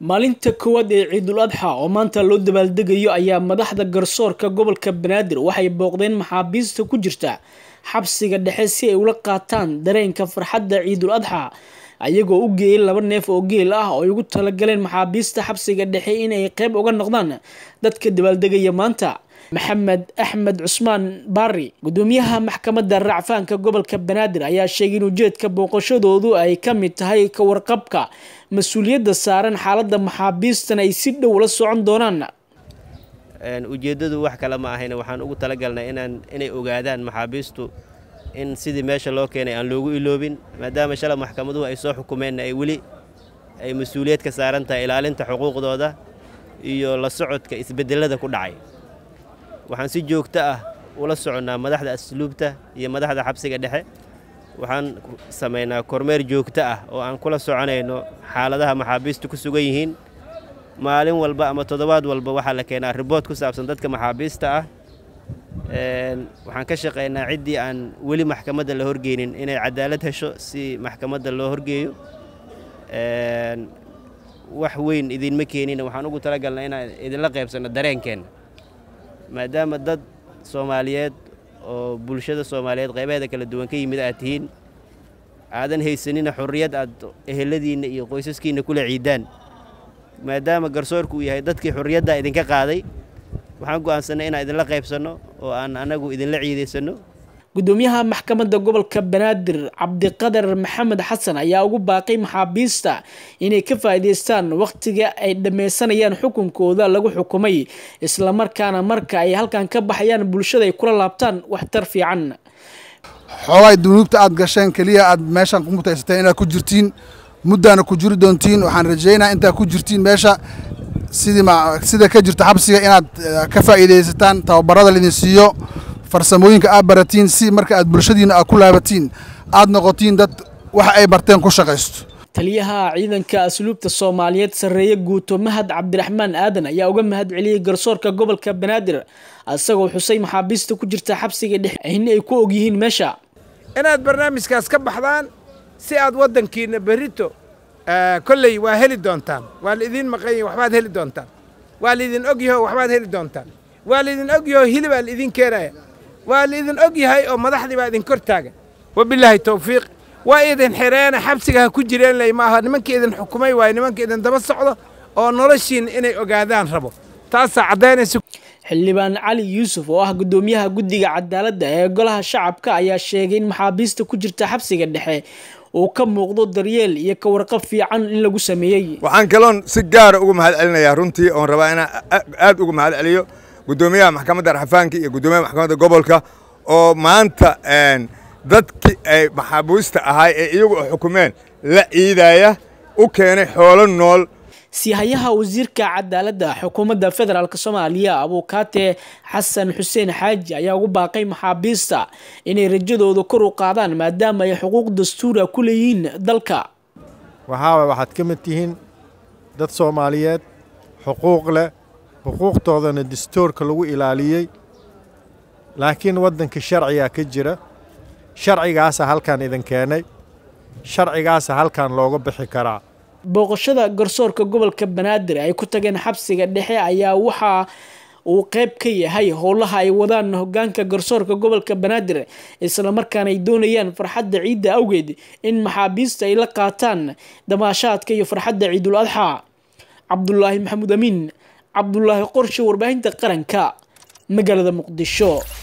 maalinta koowaad ee ciidul adxa oo maanta loo dabaaldegayo ayaa madaxda garsoorka gobolka banaadir waxay booqdeen maxaabiista ku jirta xabsiga dhexe si ay ula qaataan dareenka farxadda ciidul adxa ayagoo u geeyay laba neef oo geel ah oo ay ugu talagaleen maxaabiista xabsiga dhexe inay qeyb uga noqdaan dadka dabaaldegaya maanta maxamed axmed cusmaan baari gudoomiyaha maxkamadda racfaanka gobolka banaadir ayaa sheegay in ujeedka booqashadoodu ay ka mid tahay ka warqabka mas-uuliyadda saaran xaaladda maxaabiistan ay si dhow la socon doonaan ujeeddadu wax kale ma ahayn waxaan ugu talagalnay inaan inay ogaadaan maxaabiistu in sidii meesha loo keenay aan loogu iloobin maadaama shala maxkamaduhu ay soo xukumeenna ay weli ay mas-uuliyad ka saaran tahay ilaalinta xuquuqdooda iyo la socodka isbeddelada ku dhacay waxaan si joogto ah ula soconnaa madaxda asluubta iyo madaxda xabsiga dhexe waxaan samaynaa kormeer joogto ah oo aan kula soconayno xaaladaha maxaabiistu ku sugan yihiin maalin walba ama toddobaad walba waxaa la keenaa ribood ku saabsan dadka maxaabiista ah waxaan ka shaqaynaa ciddii aan weli maxkamadda la horgeynin inay cadaalad hesho si maxkamadda loo horgeeyo wax weyn idinma keenin waxaan ugu talagalnaa inaan idinla qaybsanno dareenkeenna maadaama dad soomaaliyeed oo bulshada soomaaliyeed qaybaheeda kala duwan ka yimid aad tihiin aadan haysanina xurriyad aad eheladiinna iyo qoysaskiinna kula ciidaan maadaama garsoorku uu yahay dadkii xurriyaddaa idinka qaaday waxaan go'aansannay inaan idinla qaybsanno oo aan annagu idinla ciidaysanno gudoomiyaha maxkamadda gobolka banaadir cabdiqadar maxamed xasan ayaa ugu baaqay maxaabiista inay ka faa'iidaystaan wakhtiga ay dhammaysanayaan xukunkooda lagu xukumay islamarkaana marka ay halkan ka baxayaan bulshada ay kula laabtaan waxtar fiican xoolay dunuubta aad gasheen keliya aad meeshaan ku mutaysateen inaad ku jirtiin muddaana ku jiri doontiin waxaan rajaynaa intaad ku jirtiin meesha sidii sida ka jirta xabsiga inaad ka faa'iidaysataan tababarada laidin siiyo farsamooyinka aad baratiin si marka aad bulshadiina aad ku laabatiin aad noqotiin dad waxa ay barteen ku shaqaysto taliyaha ciidanka asluubta soomaaliyeed sarreeye guuto mahad cabdiraxmaan aadan ayaa uga mahad celiyey garsoorka gobolka banaadir isagoo xusay maxaabiista ku jirta xabsiga dhexe in ay ku og yihiin meesha inaad barnaamijkaas ka baxdaan si aad waddankiina berrito kolley waa heli doontaan waa laidin maqanyahi waxbaad heli doontaan waa laidin og yaho waxbaad heli doontaan waa laidin og yaho hilibaa laidin keenaya waa laidin og yahay oo madaxdii baa idin kor taagan wabilaahi tawfiiq waa idin xireena xabsiga ha ku jireen ley maaha nimankii idin xukumay waaye nimanka idin daba socdo oo noloshiin inay ogaadaan rabo taasaa caddaynaysa xildhibaan cali yuusuf oo ah gudoomiyaha guddiga cadaaladda ee golaha shacabka ayaa sheegay in maxaabiista ku jirta xabsiga dhexe uu ka muuqdo daryeel iyo ka warqab fiican in lagu sameeyey waxaan kaloon si gaara ugu mahad celinayaa runtii oon rabaa inaan aad ugu mahad celiyo gudoomiyaha maxkamadda raxafaanka iyo gudoomiyaha maxkamadda gobolka oo maanta dadkii ay maxaabiista ahay ee iyagu xukumeen la ciidaya u keenay xoolo nool siihayaha wasiirka cadaaladda xukuumadda federaalk soomaaliya abuukaate xasan xuseen xaaji ayaa ugu baaqay maxaabiista inay rajadooda kor u qaadaan maadaama ay xuquuq dastuura ku leeyihiin dalka waxaaba waxaad ka mid tihiin dad soomaaliyeed xuquuq leh xuquuqtoodana dastuurka lagu ilaaliyey laakiin waddanka sharcigaa ka jira sharcigaasa halkan idin keenay sharcigaasa halkan looga bixi karaa booqashada garsoorka gobolka banaadir ay ku tageen xabsiga dhexe ayaa waxa uu qeyb ka yahay howlaha ay wadaan hogaanka garsoorka gobolka banaadir islamarkaana ay doonayaan farxadda ciidda awgeed in maxaabiista ay la qaataan damaashaadka iyo farxadda ciidul adxa cabdulaahi maxamuud amiin cabdulaahi qorshe warbaahinta qaranka magaalada muqdisho